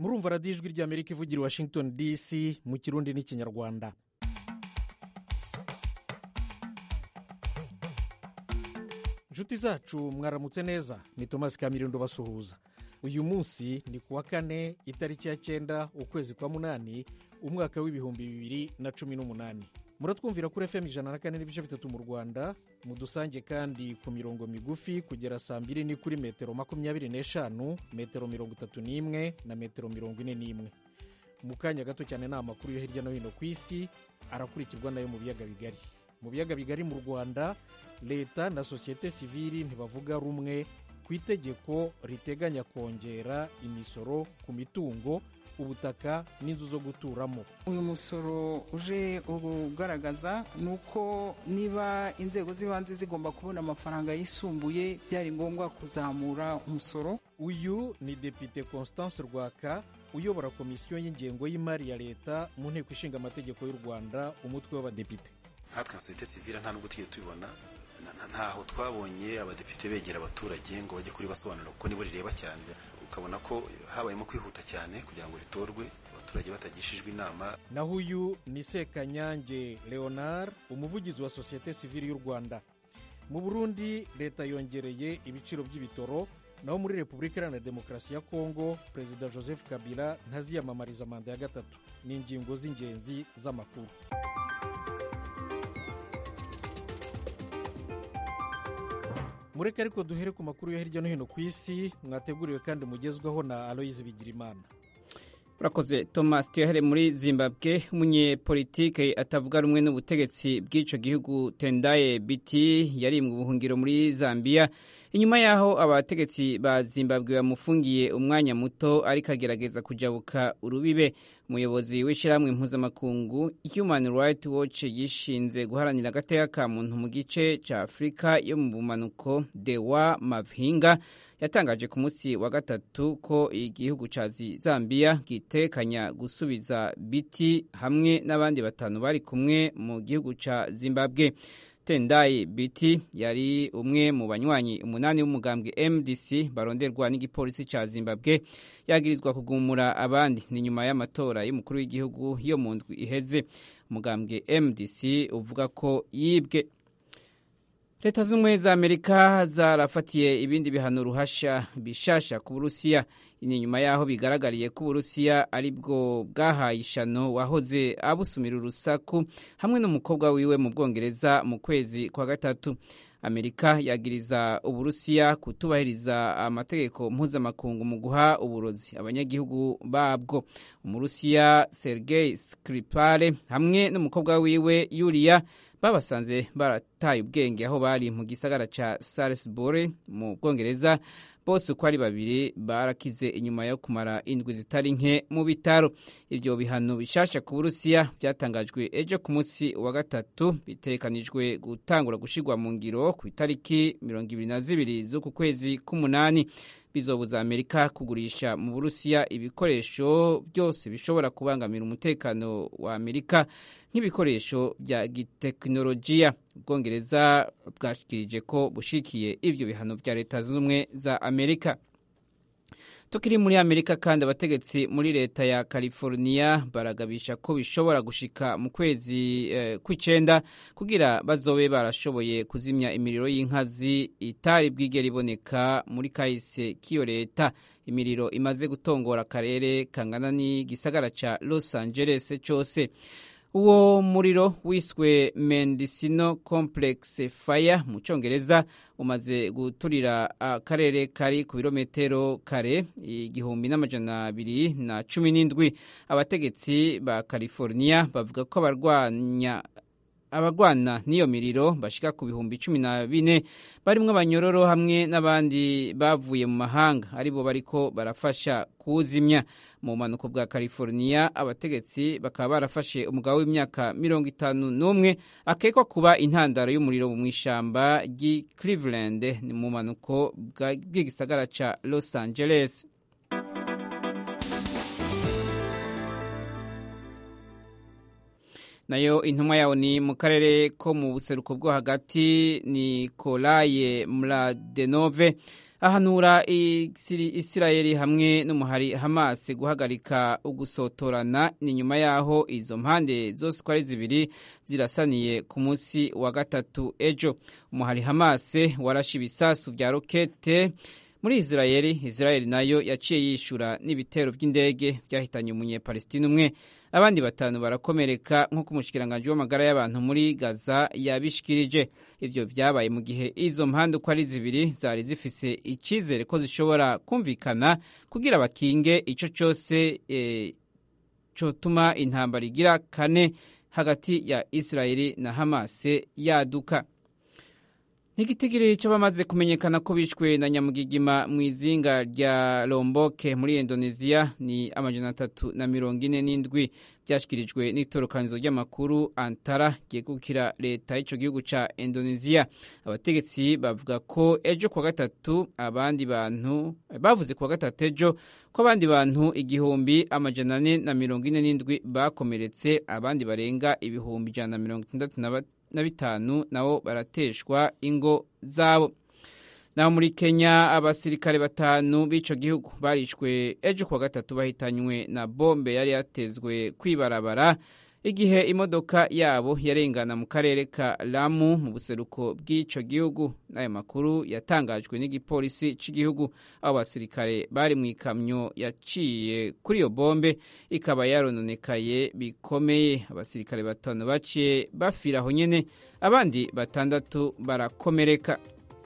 murumva radiyo ijwi ry'amerika ivugira i washington dc mu kirundi n'ikinyarwanda inshuti zacu mwaramutse neza ni tomasi kamirindo basuhuza uyu munsi ni ku wa kane itariki ya cyenda ukwezi kwa munani umwaka w'ibihumbi bibiri na cumi n'umunani muratwumvira kuri fm ijana na kane n'ibice bitatu mu rwanda mudusange kandi ku mirongo migufi kugera saa mbiri ni kuri metero makumyabiri n'eshanu metero mirongo itatu n'imwe na metero mirongo ine n'imwe mu kanya gato cyane ni amakuru yo hirya no hino ku isi arakurikirwa nayo mu biyaga bigari mu biyaga bigari mu rwanda leta na sosiyete sivili ntibavuga rumwe ku itegeko riteganya kongera imisoro ku mitungo ubutaka n'inzu zo guturamo uyu musoro uje ugaragaza ni uko niba inzego z'ibanze zigomba kubona amafaranga yisumbuye byari ngombwa kuzamura umusoro uyu ni depite constance rwaka uyobora komisiyo y'ingengo y'imari ya leta mu nteko ishinga amategeko y'u rwanda umutwe w'abadepite nkatwe nka sosiyete sivile nta nubwo tugiye tubibona ntaho twabonye abadepite begera abaturage ngo bajye kuri basobanura kuko nibo rireba cyane ukabona ko habayemo kwihuta cyane kugira ngo ritorwe abaturage batagishijwe inama naho uyu ni sekanyange leonard umuvugizi wa sosiyete sivile y'u rwanda mu burundi leta yongereye ibiciro by'ibitoro naho muri repubulika iharanira demokarasi ya kongo perezida joseph kabila ntaziyamamariza manda ya gatatu ni ingingo z'ingenzi z'amakuru mureke ariko duhere ku makuru yo hirya no hino ku isi mwateguriwe kandi mugezwaho na aloyizi bigirimana urakoze thomas tuyahere muri zimbabwe umunyepolitike atavuga rumwe n'ubutegetsi bw'icyo gihugu tendaye biti yarimwe ubuhungiro muri zambia inyuma y'aho abategetsi ba zimbabwe bamufungiye umwanya muto ariko agerageza kujabuka urubibe umuyobozi w'ishyirahamwe mpuzamakungu human rights watch yishinze guharanira agateka ka muntu mu gice cya afurika yo mu bumanuko dewa mavhinga yatangaje ku munsi wa gatatu ko igihugu cya zambia gitekanya gusubiza biti hamwe n'abandi batanu bari kumwe mu gihugu cya zimbabwe tendayi biti yari umwe mu banywanyi umunani b'umugambwe mdc baronderwa n'igipolisi cya zimbabwe yagirizwa kugumura abandi ni nyuma y'amatora y'umukuru w'igihugu yo mu ndwi iheze umugambwe mdc uvuga ko yibwe leta z'ubumwe za amerika zarafatiye ibindi bihano ruhasha bishasha ku burusiya ni nyuma y'aho bigaragariye ko uburusiya ari bwo bwahaye ishano wahoze abusumira urusaku hamwe n'umukobwa wiwe mu bwongereza mu kwezi kwa gatatu amerika yagiriza uburusiya kutubahiriza amategeko mpuzamakungu mu guha uburozi abanyagihugu babwo umurusiya sergei skripale hamwe n'umukobwa wiwe yuriya babasanze barataye ubwenge aho bari mu gisagara cya salisbury mu bwongereza bose uko ari babiri barakize inyuma yo kumara indwi zitari nke mu bitaro ibyo bihano bishasha ku burusiya byatangajwe ejo ku munsi wa gatatu bitekanijwe gutangura gushyirwa mu ngiro ku itariki mirongo ibiri na zibiri z'uku kwezi k'umunani bizobuza amerika kugurisha mu burusiya ibikoresho byose bishobora kubangamira umutekano wa amerika nk'ibikoresho bya gitekinolojiya ubwongereza bwashikirije ko bushikiye ibyo bihano bya leta zunze ubumwe za amerika tukiri muri amerika kandi abategetsi muri leta ya california baragabisha ko bishobora gushika mu kwezi eh, kw'icenda kugira bazobe barashoboye kuzimya imiriro y'inkazi itari bwigera iboneka muri kahise k'iyo leta imiriro imaze gutongora akarere kangana n'igisagara ca los angeles cose uwo muriro wiswe mendicino complex fire mu cyongereza umaze guturira akarere kari ku birometero kare igihumbi n'amajana abiri na cumi n'indwi abategetsi ba california bavuga ko abarwanya abarwana n'iyo miriro bashika ku bihumbi cumi na bine barimwo abanyororo hamwe n'abandi bavuye mu mahanga aribo bariko barafasha kuwuzimya mu bumanuko bwa california abategetsi bakaba barafashe umugabo w'imyaka mirongo itanu n'umwe akekwa kuba intandaro y'umuriro mu ishyamba ry'i cleveland ni mu bumanuko bw'igisagara ca los angeles nayo intumwa yawo ni mu karere ko mu buseruko bwo hagati ni kolaye muradenove ahanura isirayeli hamwe n'umuhari hamas guhagarika ugusotorana ni nyuma y'aho izo mpande zose uko ari zibiri zirasaniye ku munsi wa gatatu ejo umuhari hamas warashe ibisasu bya rokete muri isirayeli isirayeli nayo yaciye yishyura n'ibitero by'indege byahitanye umunyepalesitine umwe abandi batanu barakomereka nk'uko umushikiranganji w'amagara y'abantu muri gaza yabishikirije ibyo byabaye mu gihe izo mpande uko ari zibiri zari zifise icyizere ko zishobora kumvikana kugira bakinge icyo cyose e, cyotuma intambara igira kane hagati ya isirayeli na hamase yaduka N'igitigiri cy'abamaze kumenyekana ko bishwe na nyamugigima mu izinga rya Lombok muri Indonesia ni amajana atatu na mirongo ine n'indwi byashyikirijwe n'itorokanizo ry'amakuru Antara ryegukira leta y'icyo gihugu cya Indonesia abategetsi bavuga ko ejo kuwa gatatu abandi bantu bavuze kuwa gatatu ejo ko abandi bantu igihumbi amajana ane na mirongo ine n'indwi bakomeretse abandi barenga ibihumbi ijana na mirongo itandatu na na bitanu nabo barateshwa ingo zabo naho muri kenya abasirikare batanu b'ico gihugu barishwe ejo kuwa gatatu bahitanywe na bombe yari yatezwe kwibarabara igihe imodoka yabo yarengana mu karere ka lamu mu buseruko bw'ico gihugu n'ayo makuru yatangajwe n'igipolisi cy'igihugu abo basirikare bari mu ikamyo yaciye kuri iyo bombe ikaba yarononekaye bikomeye abasirikare batanu baciye bafira aho nyene abandi batandatu barakomereka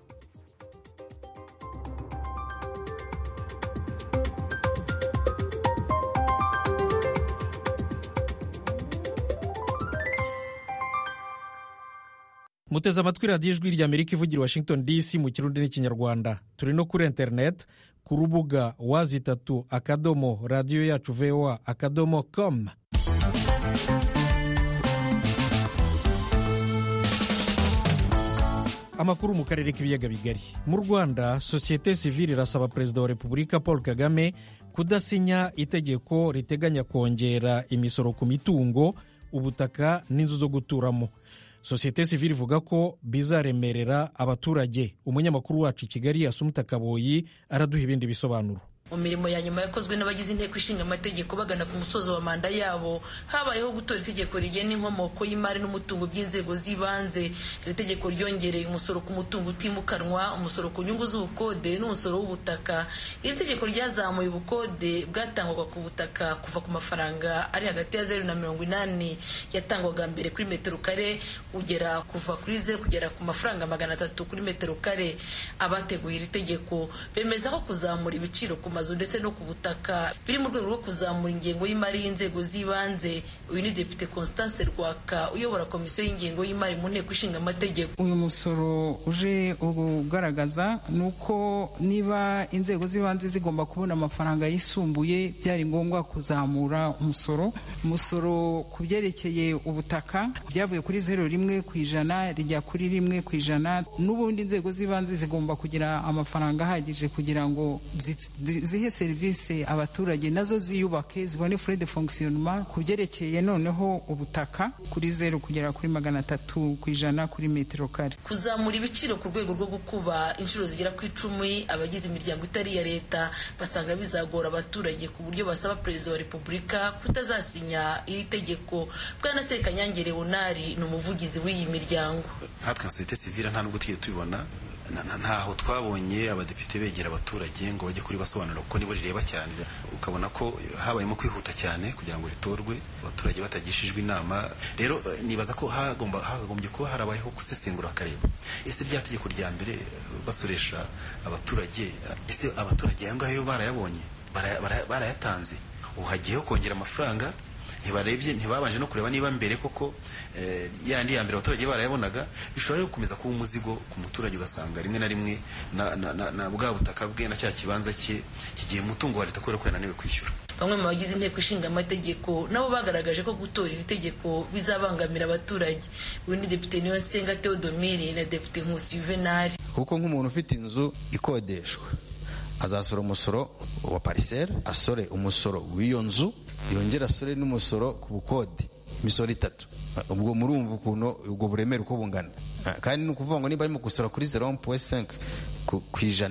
muteze amatwi radiyo ijwi rya amerika ivugira washington dc mu kirundi n'ikinyarwanda turi no kuri interineti ku rubuga wazi itatu akadomo radiyo yacu voa akadomo com amakuru mu karere k'ibiyaga bigari mu rwanda sosiyete sivile irasaba perezida wa repubulika paul kagame kudasinya itegeko riteganya kongera imisoro ku mitungo ubutaka n'inzu zo guturamo sosiyete sivile ivuga ko bizaremerera abaturage umunyamakuru wacu i kigali asumuta kaboyi araduha ibindi bisobanuro mu mirimo ya nyuma yakozwe n'abagize inteko ishinga amategeko bagana ku musozo wa manda yabo habayeho gutora itegeko rigena inkomoko y'imari n'umutungo by'inzego z'ibanze iri tegeko ryongereye umusoro ku mutungo utimukanwa umusoro ku nyungu z'ubukode n'umusoro w'ubutaka iri tegeko ryazamuye ubukode bwatangwaga ku butaka kuva ku mafaranga ari hagati ya zeru na mirongo inani yatangwaga mbere kuri metero kare kugera kuva kuri zeru kugera ku mafaranga magana atatu kuri metero kare abateguye iri tegeko bemeza ko kuzamura ibiciro ku mazu ndetse no ku butaka biri mu rwego rwo kuzamura ingengo y'imari y'inzego z'ibanze uyu ni depite constance rwaka uyobora komisiyo y'ingengo y'imari mu nteko ishinga amategeko uyu musoro uje ugaragaza ni uko niba inzego z'ibanze zigomba kubona amafaranga yisumbuye byari ngombwa kuzamura umusoro umusoro ku byerekeye ubutaka byavuye kuri zeru rimwe ku ijana rijya kuri rimwe ku ijana n'ubundi inzego z'ibanze zigomba kugira amafaranga ahagije kugira ngo zihe serivisi abaturage nazo ziyubake zibone fure de fonctionnement ku byerekeye noneho ubutaka kuri zeru kugera kuri magana atatu ku ijana kuri metero kare kuzamura ibiciro ku rwego rwo gukuba inshuro zigera ku icumi abagize imiryango itari iya leta basanga bizagora abaturage ku buryo basaba perezida wa repubulika kutazasinya iri tegeko bwana sekanyange leonari ni umuvugizi w'iyi miryango nkatwe nka sosiyete sivile nta nubwo tugiye tubibona ntaho twabonye abadepite begera abaturage ngo bajye kuri basobanura kuko nibo rireba cyane ukabona ko habayemo kwihuta cyane kugira ngo ritorwe abaturage batagishijwe inama rero nibaza ko hakagombye kuba harabayeho gusesengura bakareba ese rya tegeko rya mbere basoresha abaturage ese abaturage aya ngayo barayabonye barayatanze ubu hagiyeho kongera amafaranga ntibarebye ntibabanje no kureba niba mbere koko yandi ya mbere abaturage barayabonaga bishobora gukomeza kuba umuzigo ku muturage ugasanga rimwe na rimwe na bwa butaka bwe na cya kibanza cye kigiye umutungo wa leta kubera ko yananiwe kwishyura bamwe mu bagize inteko ishinga amategeko nabo bagaragaje ko gutora iri tegeko bizabangamira abaturage uyu ni depite niyonsenga theodomiri na depite nkusi juvenali kuko nk'umuntu ufite inzu ikodeshwa azasora umusoro wa pariseri asore umusoro w'iyo nzu yongera asore n'umusoro ku bukode imisoro itatu ubwo murumva ukuntu ubwo buremere uko bungana kandi ni ukuvuga ngo niba arimo gusora kuri zero puwe senke ku ijana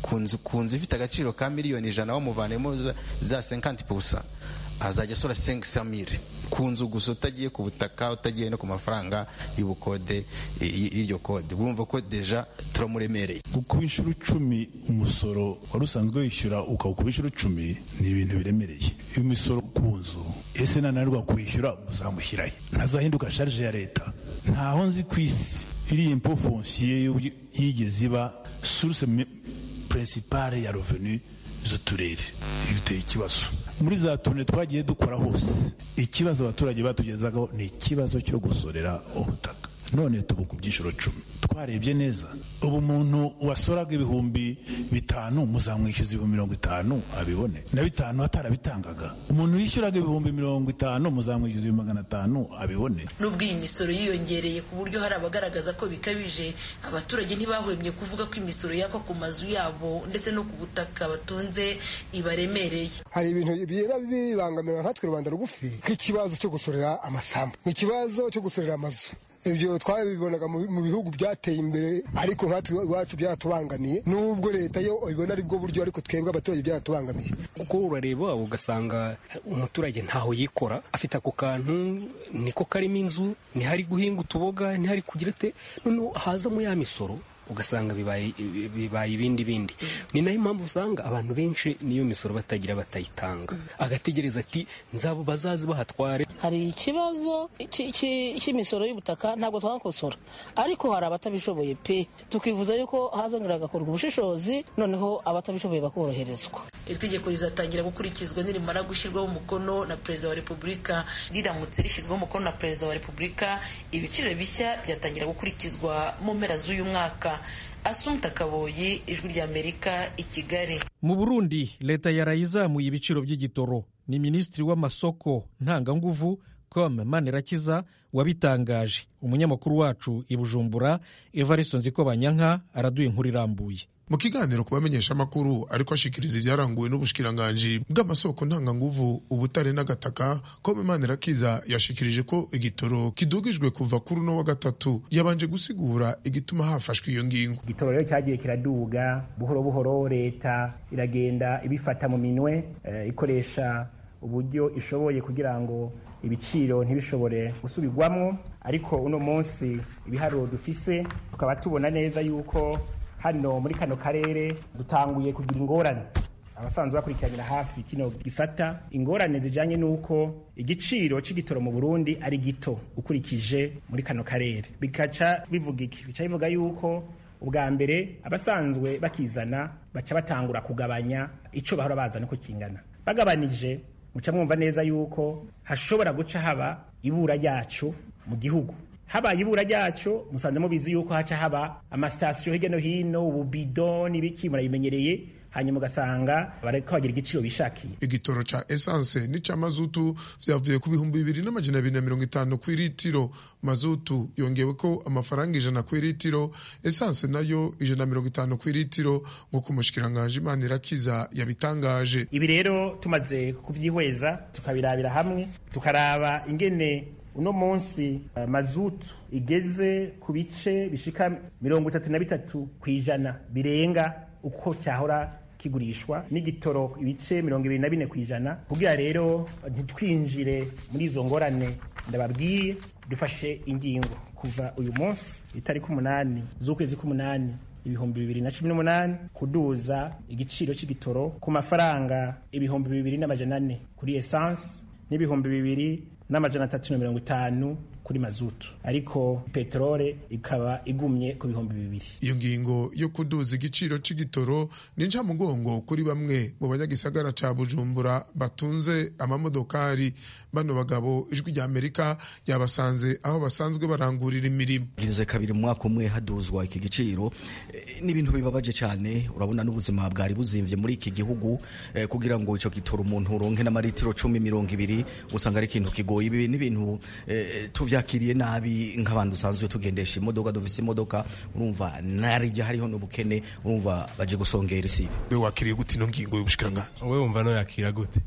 ku nzu ku nzu ifite agaciro ka miliyoni ijana bamuvanemo za, za 50 pusa azajya asora 500 mille ku nzu gusa utagiye ku butaka utagiye no ku mafaranga y'ubukode y- y'iryo kode urumva ko deja turamuremereye kuba inshuro icumi umusoro wari usanzwe wishyura ukawukuba inshuro icumi ni ibintu biremereye imisoro ku nzu ese nananirwa kwishyura muzamushyirahe ntazahinduka sharije ya leta ntaho nzi ku isi iriya impo fonsiye yigeze iba source me- principale ya revenu z'uturere ibi biteye ikibazo muri za tune twagiye dukora hose ikibazo abaturage batugezagaho ni ikibazo cyo gusorera ubutaka none tubu ku byiciro cumi twarebye neza ubu umuntu wasoraga ibihumbi bitanu muzamwishyuza ibihumbi mirongo itanu abibone na bitanu atarabitangaga umuntu wishyuraga ibihumbi mirongo itanu muzamwishyuza ibihumbi magana atanu abibone nubwo iyi misoro yiyongereye ku buryo hari abagaragaza ko bikabije abaturage ntibahwemye kuvuga ko imisoro yakwa ku mazu yabo ndetse no ku butaka batunze ibaremereye hari ibintu bigenda bibangamira nkatwe rubanda rugufi nk'ikibazo cyo gusorera amasambu ikibazo cyo gusorera amazu ibyo twabibonaga mu mu bihugu byateye imbere ariko nkatwe iwacu byaratubangamiye nubwo leta yo ibona ari bwo buryo ariko twebwe abaturage byaratubangamiye kuko urareba ugasanga umuturage ntaho yikora afite ako kantu niko karimo inzu ntihari guhinga utuboga ntihari kugira ate noneho hazamo ya misoro ugasanga bibaye bibaye ibindi bindi ni nayo impamvu usanga abantu benshi niyo misoro batagira batayitanga agategereza ati nzabo bazazi bahatware hari ikibazo cy- cy- cy'imisoro y'ubutaka ntabwo twakosora ariko hari abatabishoboye pe tukifuza yuko hazongera hagakorwa ubushishozi noneho abatabishoboye bakoroherezwa iri tegeko rizatangira gukurikizwa nirimara gushyirwaho umukono na perezida wa repubulika riramutse rishyizweho umukono na perezida wa repubulika ibiciro bishya byatangira gukurikizwa mu mpera z'uyu mwaka asumta kaboyi ijwi ry'amerika i kigali mu burundi leta yarayizamuye ibiciro by'igitoro ni minisitiri w'amasoko ntanganguvu com manirakiza wabitangaje umunyamakuru wacu i bujumbura evaristo nzikobanyanka araduye inkuru irambuye mu kiganiro ku bamenyeshamakuru ariko ashikiriza ibyaranguwe n'ubushikiranganji bw'amasoko ntanganguvu ubutare n'agataka ko Manirakiza yashikirije ko igitoro kidugijwe kuva kuri uno wa gatatu yabanje gusigura igituma hafashwe iyo ngingo igitoro rero cyagiye kiraduga buhoro buhoro leta iragenda ibifata mu minwe eh, ikoresha uburyo ishoboye kugira ngo ibiciro ntibishobore gusubirwamwo ariko uno munsi ibiharuro dufise tukaba tubona neza yuko hano muri kano karere dutanguye kugira ingorane abasanzwe bakurikiranira hafi kino gisata ingorane zijanye n'uko igiciro c'igitoro mu burundi ari gito ukurikije muri kano karere bikaca bivuga iki bica bivuga yuko ubwa mbere abasanzwe bakizana baca batangura kugabanya ico bahora bazana uko kingana bagabanije muca mwumva neza yuko hashobora guca haba ibura ryacu mu gihugu habaye ibura ryacu musanze mubizi yuko haca haba amasitasiyo hirya no hino ububido n'ibiki murabimenyereye hanyuma ugasanga bariko bagira igiciro bishakiye igitoro ca esanse n'ica mazutu vyavuye ku bihumbi bibiri n'amajana abiri na mirongo itanu ku iritiro mazutu yongeweko amafaranga ijana ku iritiro esanse nayo ijana na mirongo itanu ku iritiro nk'uko umushikiranganji Manirakiza yabitangaje ibi rero tumaze kuvyihweza tukabirabira hamwe tukaraba ingene uno munsi uh, mazutu igeze ku bice bishika mirongo itatu na bitatu ku ijana birenga uko cyahora kigurishwa n'igitoro ibice mirongo ibiri na bine ku ijana kugira rero ntitwinjire muri izo ngorane ndababwiye dufashe ingingo kuva uyu munsi itariki umunani z'ukwezi k'umunani ibihumbi bibiri na cumi n'umunani kuduza igiciro cy'igitoro ku mafaranga ibihumbi bibiri n'amajana ane kuri esanse n'ibihumbi bibiri n'amajana atatu na mirongo itanu kuri mazutu ariko peterole ikaba igumye ku bihumbi bibiri iyo ngingo yo kuduza igiciro c'igitoro ni ncamugongo kuri bamwe mu banyagisagara ca bujumbura batunze amamodokari bano bagabo ijwi rya amerika yabasanze aho basanzwe barangurira imirimo girize kabiri mu mwaka umwe haduzwa iki giciro e, n'ibintu bibabaje cyane urabona n'ubuzima bwari buzimvye muri iki gihugu e, kugira ngo ico gitoro umuntu uronke n'amaritiro cumi mirongo ibiri usanga ari ikintu kigoye ibi n'ibintu e, tuvyakiriye nabi nk'abantu usanzwe tugendesha imodoka dufise imodoka urumva narijya hariho n'ubukene urumva baje gusongera isi we wakiriye gute ino ngingo y'ubushikiranganji wowe wumva no yakira gute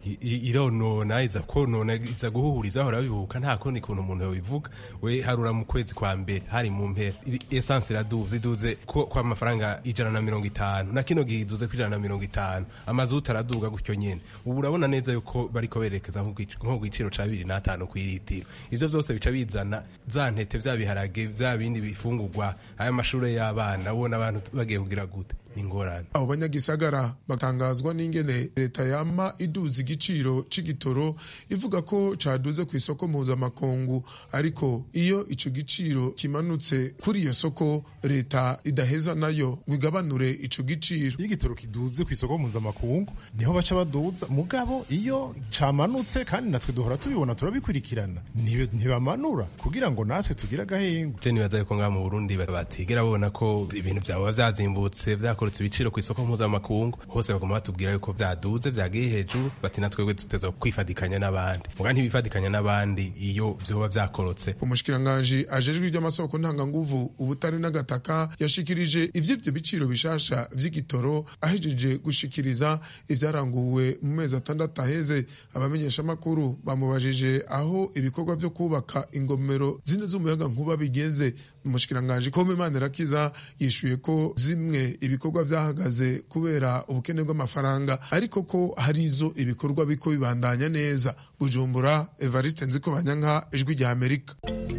ironona iza konona iza guhuhura ivyahora bibuka nta kundi kuntu umuntu yobivuga we harura mu kwezi kwa mbere hari mu mpera esanse iraduze iduze kwa amafaranga ijana na mirongo itanu na kino gihe iduze ku ijana na mirongo itanu amazuta araduga gutyo nyene ubu urabona neza yuko bariko berekeza nko ku giciro ca bibiri n'atanu kw'iritiro ivyo vyose bica bizana za ntete vya biharage vya bindi bifungurwa aya mashure y'abana ubona abantu bagiye kugira gute ingorane abo banyagisagara batangazwa n'ingene leta yama iduza igiciro c'igitoro ivuga ko caduze ku isoko mpuzamakungu ariko iyo ico giciro kimanutse kuri iyo soko leta idaheza nayo ngo igabanure ico giciro iyo igitoro kiduze ku isoko mpuzamakungu niho baca baduza mugabo iyo camanutse kandi natwe duhora tubibona turabikurikirana ntibamanura kugira ngo natwe tugire agahengu je nibaza yuko ngaha mu burundi batigera babona ko ibintu vyaba vyazimbutse vyakora bakoretse ibiciro ku isoko mpuzamakungu hose bagomba batubwira yuko vyaduze vyagiye hejuru bati natwebwe tuteza kwifadikanya n'abandi muga ntibifadikanya n'abandi iyo vyoba vyakorotse umushikiranganji ajejwe ivy'amasoko ntanganguvu ubutare n'agataka yashikirije ivy'ivyo biciro bishasha vy'igitoro ahejeje gushikiriza ivyaranguwe mu mezi atandatu aheze abamenyeshamakuru bamubajije aho ibikorwa vyo kubaka ingomero zine z'umuyaga nkuba bigeze umushikiranganji kome manirakiza yishuye ko zimwe ibikorwa vyahagaze kubera ubukene bw'amafaranga ariko ko hari izo ibikorwa biko bibandanya neza bujumbura evariste nziko banyanka ijwi rya amerika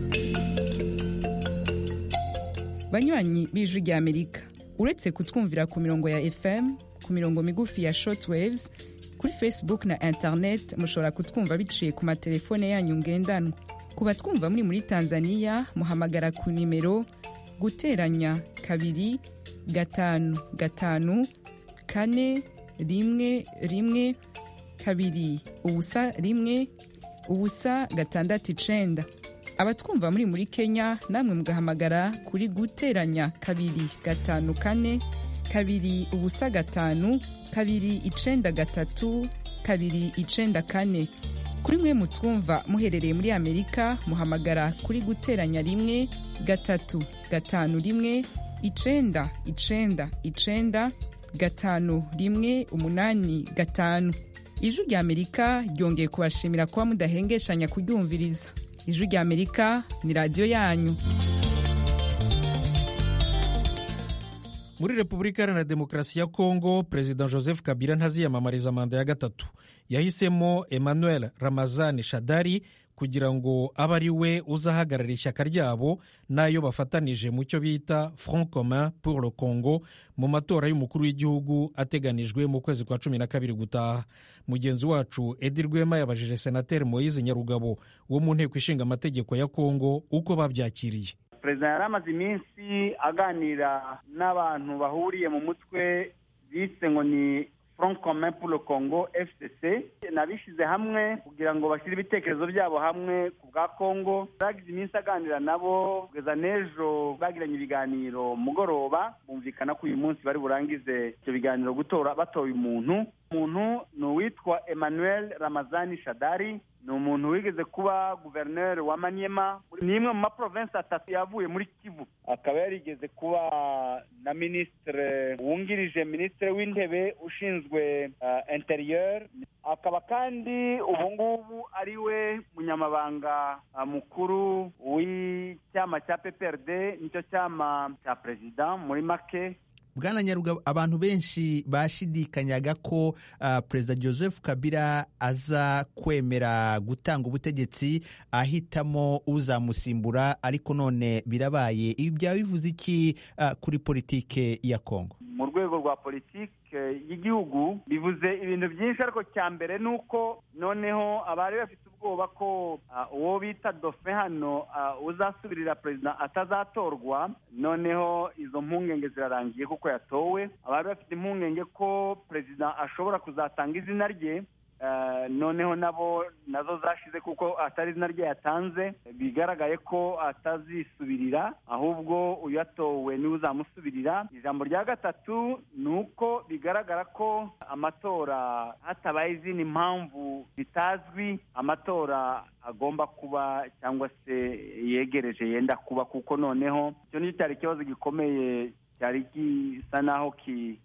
banywanyi b'ijwi rya amerika uretse kutwumvira ku mirongo ya fm ku mirongo migufi ya shortwaves kuri facebook na internet mushobora kutwumva biciye ku matelefone yanyu ngendanwa ku batwumva muri muri tanzania muhamagara ku nimero guteranya kabiri gatanu gatanu kane rimwe rimwe kabiri ubusa rimwe ubusa gatandatu icenda abatwumva muri muri kenya namwe mugahamagara kuri guteranya kabiri gatanu kane kabiri ubusa gatanu kabiri icenda gatatu kabiri icenda kane kuri mwe mutwumva muherereye muri amerika muhamagara kuri guteranya rimwe gatatu gatanu rimwe icenda icenda icenda gatanu rimwe umunani gatanu ijwi rya amerika ryongeye kubashimira kuba mudahengeshanya kuryumviriza ijwi rya amerika ni radiyo yanyu muri repubulika iharanira demokarasi ya kongo perezida joseph kabila ntaziyamamariza manda ya gatatu yahisemo emmanuel ramazani shadari kugira ngo abe ari we uzahagarara ishyaka ryabo n'ayo bafatanije mu cyo bita front commun pour le congo mu matora y'umukuru w'igihugu ateganijwe mu kwezi kwa cumi na kabiri gutaha mugenzi wacu edi rwema yabajije senateri moyize nyarugabo wo mu nteko ishinga amategeko ya kongo uko babyakiriye perezida yari amaze iminsi aganira n'abantu bahuriye mu mutwe bise ngo ni front commun pour le congo fcc nabishyize hamwe kugira ngo bashyire ibitekerezo byabo hamwe ku bwa congo bagize iminsi aganira nabo kugeza n'ejo bagiranye ibiganiro mugoroba bumvikana ko uyu munsi bari burangize ibyo biganiro gutora batoye umuntu umuntu ni uwitwa emmanuel ramazani shadari ni umuntu wigeze kuba guverineri wa manyema ni imwe mu maprovensi atatu yavuye muri kivu akaba yarigeze kuba na minisitiri wungirije minisitiri w'intebe ushinzwe uh, interieur akaba kandi ubu ngubu ari we munyamabanga uh, mukuru w'icyama cya pprd nicyo cyama cya perezida muri make bwana nyarugabo abantu benshi bashidikanyaga ko uh, perezida joseph kabila aza kwemera gutanga ubutegetsi ahitamo uzamusimbura ariko none birabaye ibi byaba bivuze iki uh, kuri politike ya kongo mu rwego rwa politike y'igihugu bivuze ibintu byinshi ariko cya mbere ni uko noneho abari bafite ubwoba ko uwo bita dofe hano uzasubirira perezida atazatorwa noneho izo mpungenge zirarangiye kuko yatowe abari bafite impungenge ko perezida ashobora kuzatanga izina rye noneho nabo nazo zashize kuko atari izina rye yatanze bigaragaye ko atazisubirira ahubwo uyatowe niwe uzamusubirira ijambo rya gatatu ni uko bigaragara ko amatora hatabaye izindi mpamvu zitazwi amatora agomba kuba cyangwa se yegereje yenda kuba kuko noneho icyo nicyo cyari ikibazo gikomeye cyari gisa naho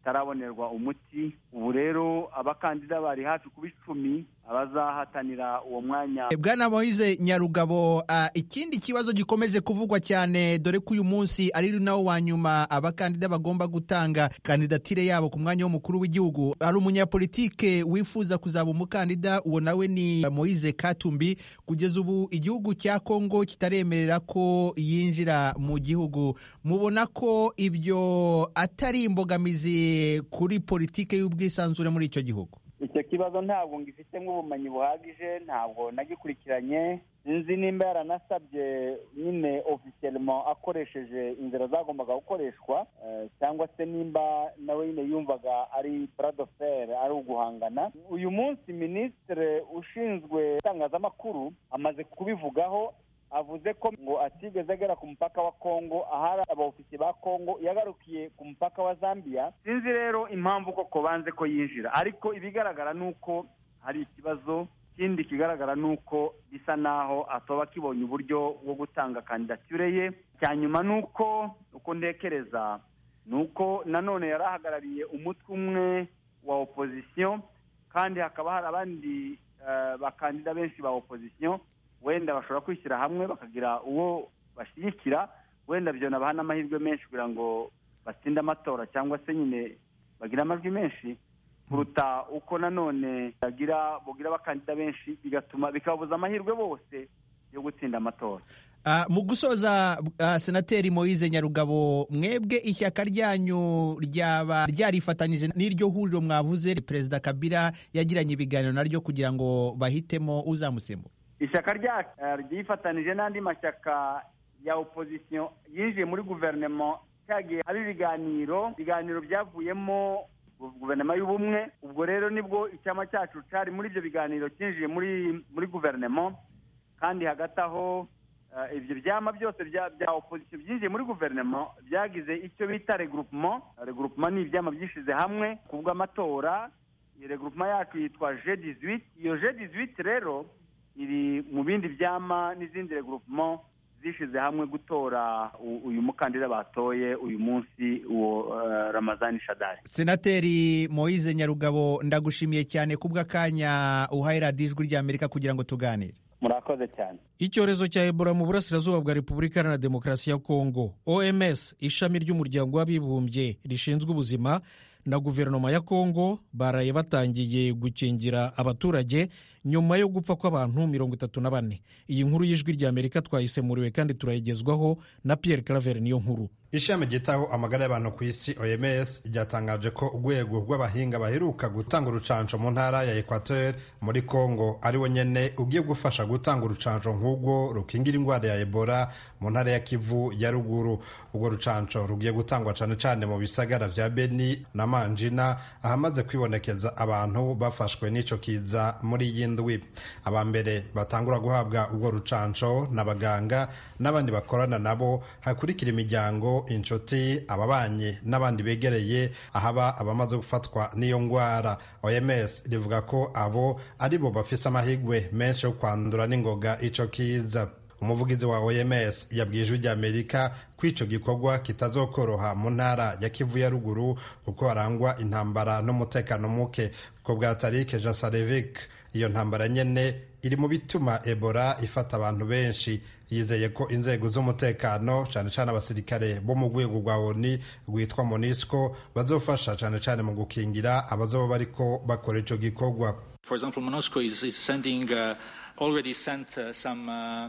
kitarabonerwa umuti ubu rero abakandida bari hafi kuba icumi abazahatanira uwo mwanya bwana moise nyarugabo uh, ikindi kibazo gikomeje kuvugwa cyane dore ko uyu munsi ari nawo wa nyuma abakandida bagomba gutanga kandidatire yabo ku mwanya w'umukuru w'igihugu hari umunyapolitike wifuza kuzaba umukandida uwo nawe ni moise katumbi kugeza ubu igihugu cya kongo kitaremerera ko yinjira mu gihugu mubona ko ibyo atari imbogamizi kuri politike y'ubwisanzure muri icyo gihugu icyo kibazo ntabwo ngifitemo ubumenyi buhagije ntabwo nagikurikiranye sinzi nimba yaranasabye nyine ofisiyelemo akoresheje inzira zagombaga gukoreshwa cyangwa se nimba nawe nyine yumvaga ari buradoferi ari uguhangana uyu munsi minisitiri ushinzwe itangazamakuru amaze kubivugaho avuze ko ngo atigeze agera ku mupaka wa kongo ahari abaofisiye ba kongo yagarukiye ku mupaka wa zambia sinzi rero impamvu koko banze ko yinjira ariko ibigaragara ni uko hari ikibazo ikindi kigaragara ni uko bisa naho atoba akibonye uburyo bwo gutanga kandidatire ye cya nyuma ni uko uko ntekereza ni uko nanone yari ahagarariye umutwe umwe wa opozisiyo kandi hakaba hari abandi bakandida benshi ba opozisiyo wenda bashobora kwishyira hamwe bakagira uwo bashyigikira wenda byo nabaha n'amahirwe menshi kugira ngo batsinde amatora cyangwa se nyine bagire amajwi menshi kuruta uko nanone bagira bugira abakandida benshi bigatuma bikababuza amahirwe bose yo gutsinda amatora mu gusoza senateri moise nyarugabo mwebwe ishyaka ryanyu ryaba ryarifatanyije n'iryo huriro mwavuze perezida kabila yagiranye ibiganiro naryo kugira ngo bahitemo uzamusimbura ishyaka ryacu ryifatanije n'andi mashyaka ya opozisiyo yinjiye muri guverinoma cyagiye haba ibiganiro ibiganiro byavuyemo guverinoma y'ubumwe ubwo rero nibwo icyama cyacu cyari muri ibyo biganiro cyinjiye muri muri guverinoma kandi hagati aho ibyo byama byose bya opozisiyo byinjiye muri guverinoma byagize icyo bita regroupement regroupement ni ibyama byishyize hamwe ku bw'amatora iyi regroupement yacu yitwa je dizwiti iyo je dizwiti rero iri mu bindi byama n'izindi regroupement zishyize hamwe gutora uyu mukandida batoye uyu munsi uwo ramazani shadari senateri moise nyarugabo ndagushimiye cyane kubw'akanya uhaye radiyo ijwi ry'amerika kugira ngo tuganire murakoze cyane icyorezo cya ebola mu burasirazuba bwa repubulika iharanira demokarasi ya kongo oms ishami ry'umuryango w'abibumbye rishinzwe ubuzima na guverinoma ya kongo baraye batangiye gukingira abaturage nyuma yo gupfa kw'abantu mirongo itatu na bane iyi nkuru y'ijwi ry'amerika twayisemuriwe kandi turayigezwaho na pierre claver niyo nkuru ishami ryitaho amagara y'abantu ku isi oms ryatangaje ko urwego rw'abahinga baheruka gutanga urucanco mu ntara ya equateur muri congo ari wo nyene ugiye gufasha gutanga urucanco nk'ubwo rukingira indwara ya ebola mu ntara ya kivu ya ruguru urwo rucanco rugiye gutangwa cane cane mu bisagara vya beni na manjina ahamaze kwibonekeza abantu bafashwe n'ico kiza muri iyi ndwi aba mbere batangura guhabwa urwo rucanco n'abaganga n'abandi bakorana nabo hakurikira imiryango inshuti ababanyi n'abandi begereye ahaba abamaze gufatwa n'iyo ndwara oms rivuga ko abo ari bo bafise amahirwe menshi yo kwandura n'ingoga ico kiza umuvugizi wa oms yabwiye ijwi ry'amerika ko ico gikorwa kitazokoroha mu ntara ya kivu ya ruguru kuko harangwa intambara n'umutekano muke ko bwa tarike jasarevic iyo ntambara nyene iri mu bituma ebola ifata abantu benshi yizeye ko inzego z'umutekano cyane cyane abasirikare bo mu rwego rwa oni rwitwa monisco bazofasha cyane cyane mu gukingira abazoba bariko bakora ico gikorwa For example, MONUSCO is, is sending, uh, already sent uh, some uh,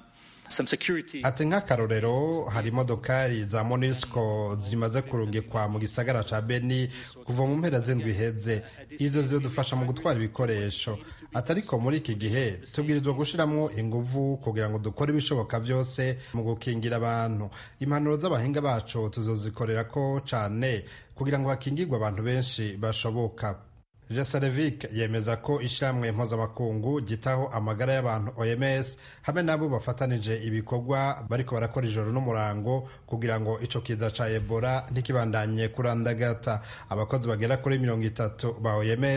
ati nk'akarorero hari imodokari za monisco zimaze kurungikwa mu gisagara ca beni kuva mu mpera z'indwi iheze izo zidufasha mu gutwara ibikoresho ati ariko muri iki gihe tubwirizwa gushiramwo inguvu kugira ngo dukore ibishoboka byose mu gukingira abantu impanuro z'abahinga bacu tuzozikorera ko cane kugira ngo hakingirwe abantu benshi bashoboka Jesarevic yemeza ko ishyirahamwe mpuzamakungu gitaho amagara y'abantu OMS hamwe nabo bafatanije ibikorwa bariko barakora ijoro n'umurango kugira ngo ico kiza ca Ebola ntikibandanye kurandagata abakozi bagera kuri mirongo itatu ba OMS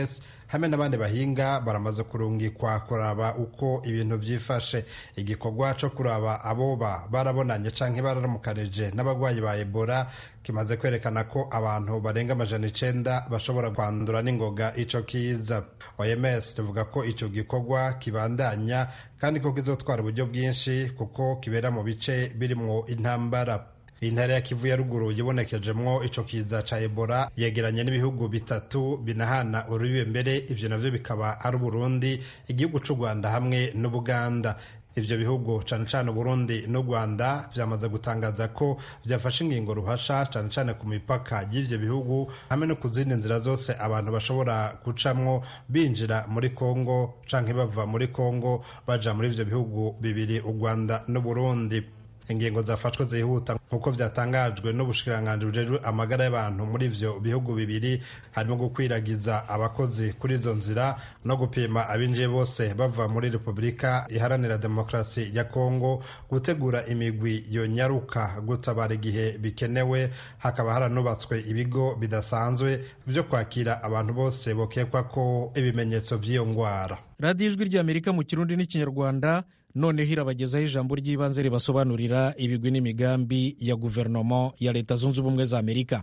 hamwe n'abandi bahinga baramaze kurungikwa kuraba uko ibintu byifashe igikorwa cyo kuraba aboba barabonanye canke bararamukanije n'abagwayi ba ebola kimaze kwerekana ko abantu barenga amajana icenda bashobora kwandura n'ingoga ico kiza oms rivuga ko ico gikorwa kibandanya kandi ko kizotwara uburyo bwinshi kuko kibera mu bice birimwo intambara intara ya kivu ya ruguru yibonekejemwo ico kiza ca ebola yegeranye n'ibihugu bitatu binahana urubibe mbere ivyo navyo bikaba ari uburundi igihugu c'u rwanda hamwe n'ubuganda ivyo bihugu cane cane uburundi n'u rwanda vyamaze gutangaza ko vyafashe ingingo ruhasha cane cane ku mipaka y'ivyo bihugu hamwe no ku zindi nzira zose abantu bashobora gucamwo binjira muri kongo canke bava muri kongo baja muri ivyo bihugu bibiri u rwanda n'uburundi ingingo zafashwe zihuta nk'uko vyatangajwe n'ubushikiranganji bujejwe amagara y'abantu muri ivyo bihugu bibiri harimo gukwiragiza abakozi kuri izo nzira no gupima abinjiye bose bava muri repubulika iharanira demokarasi ya kongo gutegura imigwi yonyaruka gutabara igihe bikenewe hakaba haranubatswe ibigo bidasanzwe vyo kwakira abantu bose bokekwa ko ibimenyetso vy'iyo ngwara radiyo ijwi ry'amerika mu kirundi n'ikinyarwanda noneho irabagezaho ijambo ry'ibanze ribasobanurira ibigwi n'imigambi ya guverinoma ya leta zunze ubumwe za amerika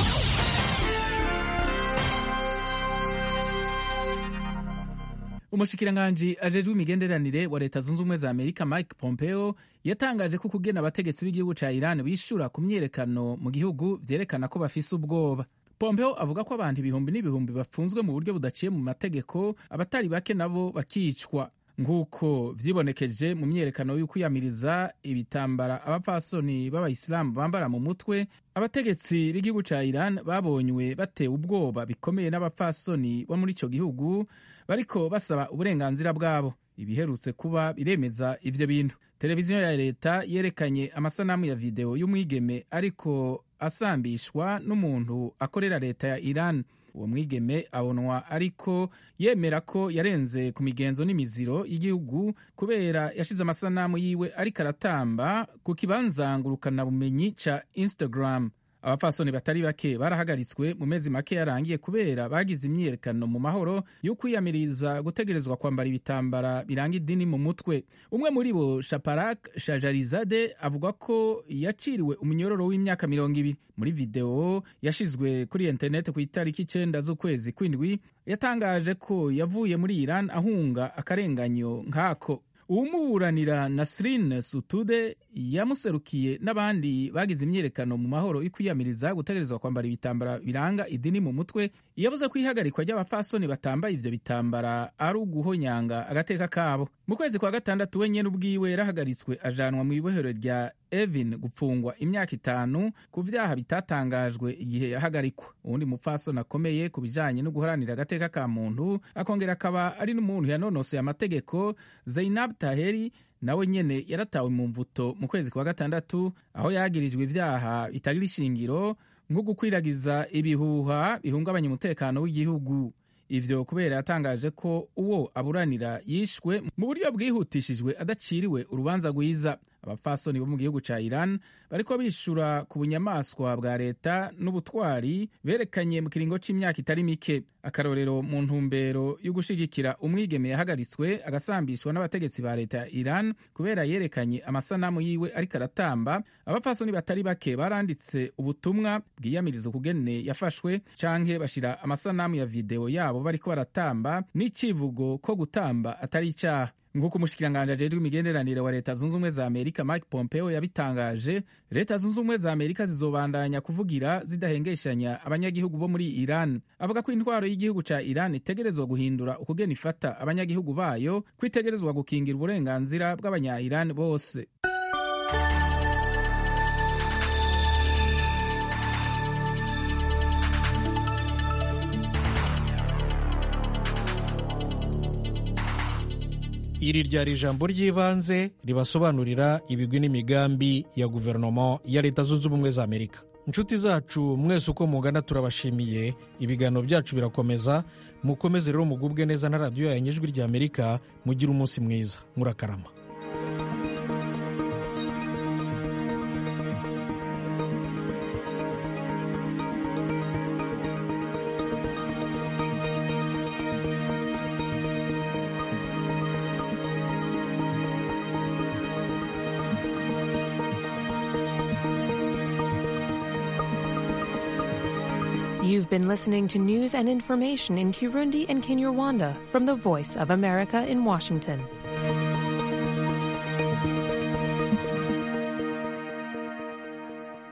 umushikiranganji ajejwe imigenderanire wa leta zunze ubumwe za amerika mike pompeo yatangaje ko kugena abategetsi b'igihugu ca iran bishura ku myiyerekano mu gihugu vyerekana ko bafise ubwoba pompeo avuga ko abantu ibihumbi n'ibihumbi bafunzwe mu buryo budaciye mu mategeko abatari bake nabo bakicwa nk'uko vyibonekeje mu myiyerekano y'ukwiyamiriza ibitambara abapfasoni b'abayisilamu bambara mu mutwe abategetsi b'igihugu ca iran babonywe batewe ubwoba bikomeye n'abapfasoni bo muri ico gihugu bariko basaba uburenganzira bwabo ibiherutse kuba biremeza ivyo bintu televiziyo ya leta yerekanye amasanamu ya videwo y'umwigeme ariko asambishwa n'umuntu akorera leta ya iran uwo mwigeme abonwa ariko yemera ko yarenze ku migenzo n'imiziro y'igihugu kubera yashize amasanamu yiwe ariko aratamba ku kibanza ngurukanabumenyi ca instagram abapfasoni batari bake barahagaritswe mu mezi make yarangiye kubera bagize imyiyerekano mu mahoro yo kwiyamiriza gutegerezwa kwambara ibitambara biranga idini mu mutwe umwe muri bo shaparak shajarizade avuga ko yaciriwe umunyororo w'imyaka mirongo ibiri muri videwo yashizwe kuri interineti ku itariki icenda z'ukwezi kw'indwi yatangaje ko yavuye muri iran ahunga akarenganyo nk'ako uwumuburanira nasrin sutude yamuserukiye n'abandi bagize imyiyerekano mu mahoro yo kwiyamiriza gutegerezwa kwambara ibitambara biranga idini mu mutwe yavuze ko ihagarikwa ry'abapfasoni batambaye ivyo bitambara ari uguhonyanga agateka kabo mu kwezi kwa gatandatu we nyene ubwiwe yarahagaritswe ajanwa mu ibohero rya evin gupfungwa imyaka itanu ku vyaha bitatangajwe igihe yahagarikwa uwundi mupfasoni akomeye ku bijanye no guharanira agateka ka muntu akongera akaba ari n'umuntu yanonosoye amategeko zainab taheri nawe nyene yaratawe mu mvuto mu kwezi kwa gatandatu aho yagirijwe ivyaha bitagira ishingiro nko gukwiragiza ibihuha bihungabanya umutekano w'igihugu ivyo kubera yatangaje ko uwo aburanira yishwe mu buryo bwihutishijwe adaciriwe urubanza rwiza abapfasoni bo mu gihugu ca iran bariko bishura ku bunyamaswa bwa leta n'ubutwari berekanye mu kiringo c'imyaka itari mike akarorero mu ntumbero yo gushigikira umwigeme yahagaritswe agasambishwa n'abategetsi ba leta ya iran kubera yerekanye amasanamu yiwe ariko aratamba abapfasoni batari bake baranditse ubutumwa bwiyamiriza ukugene yafashwe canke bashira amasanamu ya videwo yabo bariko baratamba n'icivugo ko gutamba atari icaha nk'uko umushikiranganji ajejwe imigenderanire wa leta zunze ubumwe za amerika mike pompeo yabitangaje leta zunze ubumwe za amerika zizobandanya kuvugira zidahengeshanya abanyagihugu bo muri iran avuga ko intwaro y'igihugu ca iran itegerezwa guhindura ukugena ifata abanyagihugu bayo ko itegerezwa gukingira uburenganzira bw'abanya iran bose iri ryari ijambo ry'ibanze ribasobanurira ibigwi n'imigambi ya guverinoma ya leta zunze ubumwe za amerika inshuti zacu mwese uko mungana turabashimiye ibiganiro byacu birakomeza mukomeze rero mugubwe neza na radiyo yanyu ijwi rya amerika mugire umunsi mwiza murakarama You've been listening to news and information in Kirundi and Kinyarwanda from the Voice of America in Washington.